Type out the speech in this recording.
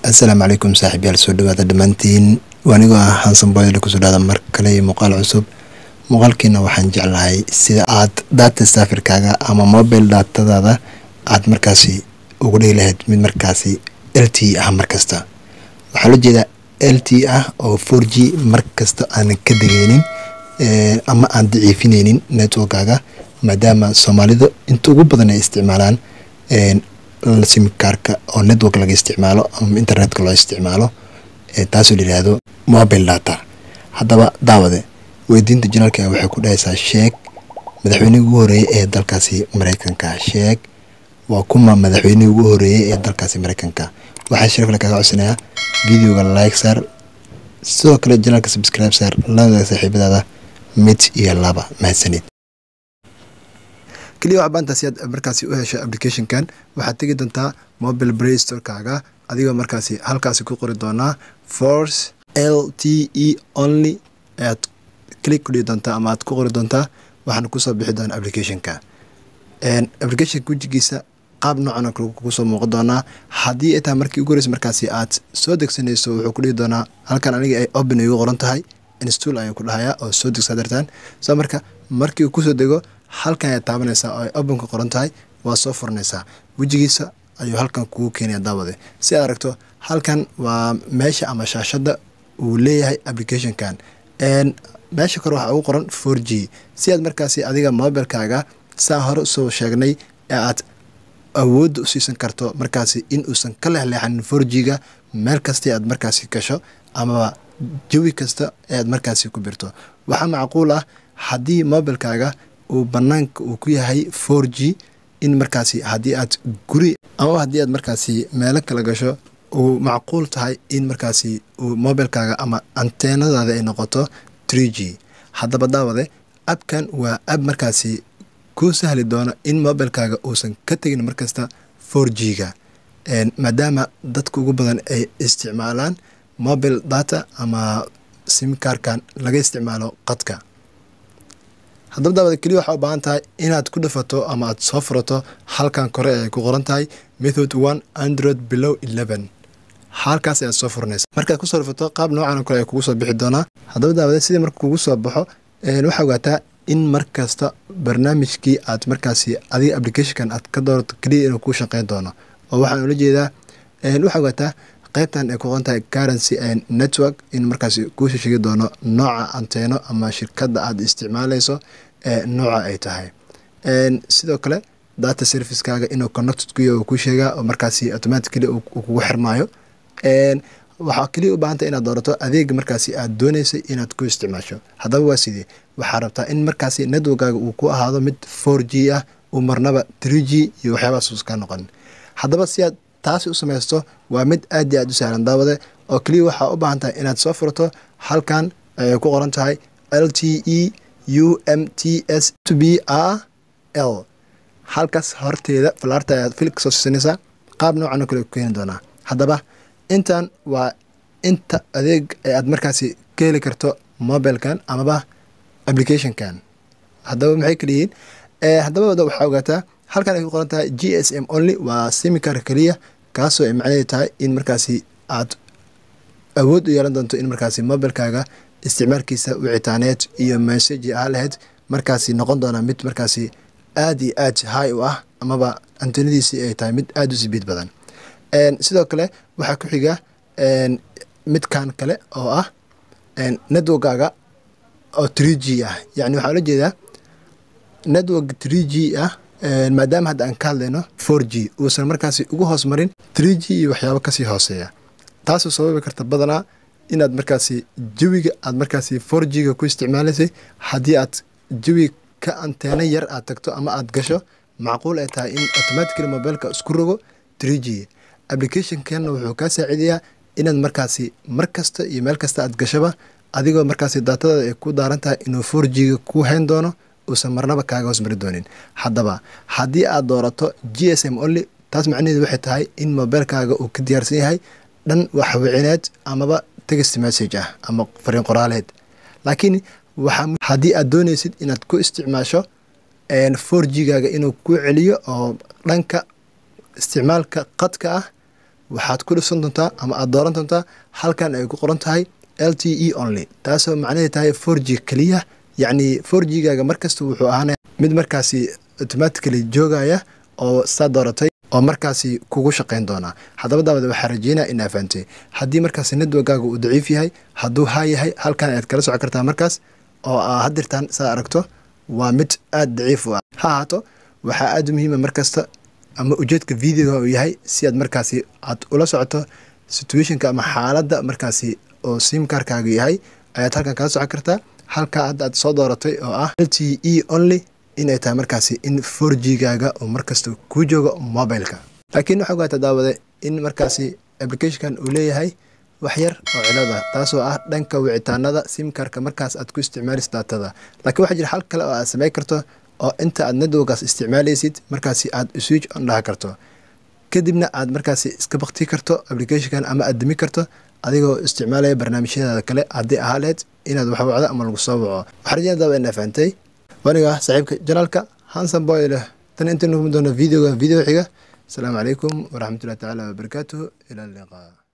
assalaamu calaykum saaxiibyaal soo dhawaada dhammaantiin anigoo ah hansan boyle kusoo dhaada mar kale iyo muuqaal cusub muuqaalkiina waxaan jeclahay sida aad data safirkaaga ama mobile datadaada aad markaasi ugu dhigi lahayd mid markaasi l t ah markasta waxaa loo jeedaa l t ah oo four g markasta aanan ka degeynin ama aan daciifineynin networkaaga maadaama soomaalidu inta ugu badan ay isticmaalaan simkaarka oo network laga isticmaalo ama internetka loo isticmaalo taasoo la yihahdo mobile data haddaba daawade weydiinta janaalka waxay ku dhahaysaa sheeg madaxweynihii ugu horeeyey ee dalkaasi mareykanka sheeg waa kuma madaxweynihii ugu horeeyey ee dalkaasi mareykanka waxaa sharafle kaga codsanayaa videoga like sar sidoo kale janaalka subscribe sar ladaga saaxiibadaada mid iyo laba mahadsanid keliya wax baantaasi aad markaasi u hesho applicationkan waxaad tegi doontaa mobile play storekaaga adigoo markaasi halkaasi ku qori doonaa force l t e only ayaad click ku dhigi doontaa ama aad ku qori doontaa waxaana kusoo bixi doona applicationka applicationka wejigiisa qaab noocan kugu soo muuqan doonaa haddii ay tahay markii ugu horeysa markaasi aad soo degsanayso wuxuu ku dhigi doonaa halkan aniga ay open igu qoran tahay install ayaan ku dhahayaa oo soo degsaa dartaan soo marka markii uu kusoo dego halkan ayaad taabanaysaa oo ay openka qoran tahay waa soo furanaysaa wejigiisa ayuu halkan kugu keenaya daawade si aad aragto halkan waa meesha ama shaashadda uu leeyahay applicationkan meesha kore waxaa ugu qoran four g si aad markaasi adiga mobilekaaga saa hore usoo sheegnay ee aad awoodda u siisan karto markaasi in uusan ka leexleexanin four g-ga meel kasta aad markaasi gasho amaba jawi kasta ee aad markaasi ku birto waxaa macquul ah haddii mobilekaaga uu banaanka uu ku yahay four g in markaasi haddii aad guri amaba haddii aad markaasi meelo kala gasho uu macquul tahay in markaasi uu mobilekaaga ama anteenadaada ay noqoto tree g haddaba daawade abkan waa ab markaasi kuu sahli doono in mobilekaaga uusan ka tegin markasta four g-ga maadaama dadka ugu badan ay isticmaalaan mobile data ama simkarkan laga isticmaalo qadka haddaba daawada keliya waxaa u baahan tahay inaad ku dhafato ama aad soo furato halkan kore ay ku qoran tahay method one android below eleven halkaas ayaad soo furanaysa markaad kusoo dhafato qaab noocan kale ay kugu soo bixi doonaa haddaba daawada sidii marka kugu soo baxo waxaa ogaataa in mar kasta barnaamijkii aad markaasi adiga applicationkan aad ka doorato keliya inuu kuu shaqeyn doono oo waxaan ula jeedaa waxaa ogaataa qaybtan ay ku qoran tahay currency network in markaasi kuusha sheegi doono nooca anteeno ama shirkadda aad isticmaaleyso ee nooca ay tahay sidoo kale data servicekaaga inuu connected ku yahay uu ku sheegaa oo markaasi automatically uu kugu xirmaayo waxaa keliya u baahanta inaad doorato adeega markaasi aad dooneysay inaad ku isticmaasho haddaba waa sidee waxaa rabtaa in markaasi networkaaga uu ku ahaado mid four g ah uu marnaba tree g iyo waxyaabahaas uska noqon haddaba si aad taasi u samaysto waa mid aad iyo aad u sahlan daawade oo keliya waxaa u baahan tahay inaad soo furato halkan ay ku qoran tahay l t e u m t s b a l halkaas horteeda falaarta ayaad fil kasoo siisanaysaa qaab noocan oo kale ku keeni doonaa haddaba intan waa inta adeeg ee aad markaasi ka heli karto mobilkan amaba applicationkan haddaba maxay kala yihiin haddaba waxaa ogaataa halkan ay ku qoran tahay g s m only waa simikarka keliya kaasoo ay macnaheedu tahay in markaasi aad awood u yeelan doonto in markaasi mobilekaaga isticmaalkiisa wicitaaneed iyo messagi ah lahayd markaasi noqon doona mid markaasi aad iyo aad high u ah amaba antenadiisii ay tahay mid aada u sibiid badan sidoo kale waxaa ku xiga midkan kale oo ah networkaaga oo tree g ah yacni waxaa ula jeedaa network tree g ah maadaama hadda aan ka hadlayno four g uusan markaasi ugu hoos marin tree g iyo waxyaabo kasii hooseeya taasoo sababi karta badanaa inaad markaasi jawiga aad markaasi four g-ga ku isticmaalaysay haddii aad jawi ka anteeno yar aad tagto ama aad gasho macquul ay tahay in automatically mobileka isku rogo tree g applicationkanna wuxuu kaa saacidayaa inaad markaasi mar kasta iyo meel kasta aad gashaba adigoo markaasi daatadaada ay ku daaran tahay inuu four g-ga ku hayn doono uusan marnaba kaaga hoos mari doonin haddaba haddii aad doorato g s m only taas macnaheedu waxay tahay in mobilekaaga uu ka diyaarsan yahay dhan waxwicineed amaba text message ah ama fariin qoraaleed laakiin waxaa haddii aad dooneysid inaad ku isticmaasho four g-gaaga inuu ku celiyo oo dhanka isticmaalka qadka ah waxaad ku dhifsan doontaa ama aad dooran doontaa halkan ay ku qoran tahay l t e only taasoo macnaheed tahay four g keliya yacni four g gaaga markasta wuxuu ahaanaya mid markaasi automatically joogaya oo saa dooratay oo markaasi kugu shaqayn doonaa haddaba daawada waxaa rajeynaya inaa fahantay haddii markaasi networkaaga uu daciif yahay hadduu haa yahay halkan ayaad kala soco kartaa markaas oo aa hadirtaan saa aragto waa mid aada daciif u ah ha ahaato waxaa aada muhiima markasta ama ujeedka videoga uu yahay si aad markaasi aad ula socoto situationka ama xaaladda markaasi oo simkarkaaga yahay ayaad halkan kala socon kartaa halkaa hadda aad soo dooratay oo ah l t e only inay tahay markaasi in four g gaaga oo markasta kuu joogo mobileka laakiin waxaa ogaata daawade in markaasi applicationkan uu leeyahay wax yar oo cilad ah taasoo ah dhanka wicitaanada simkarka markaas aad ku isticmaalaysa daatada laakiin waxaa jira hal kale oo aad samayn karto oo inta aad networkaas isticmaalaysid markaasi aad switch on dhaha karto kadibna aad markaasi iska bakti karto applicationkan ama aad demi karto adigoo isticmaalaya barnaamijyadaada kale haddii ahaa lehed inaad wax wacdo ama lagu soo waco waxaa rajina daaba inaa fahantay waniga saaxiibka janaalka hansan boy leh tan intaynu kuma doona videoga video xiga asalaamu calaykum waraxmatullahi tacaala wabarakaatuhu ila liqaa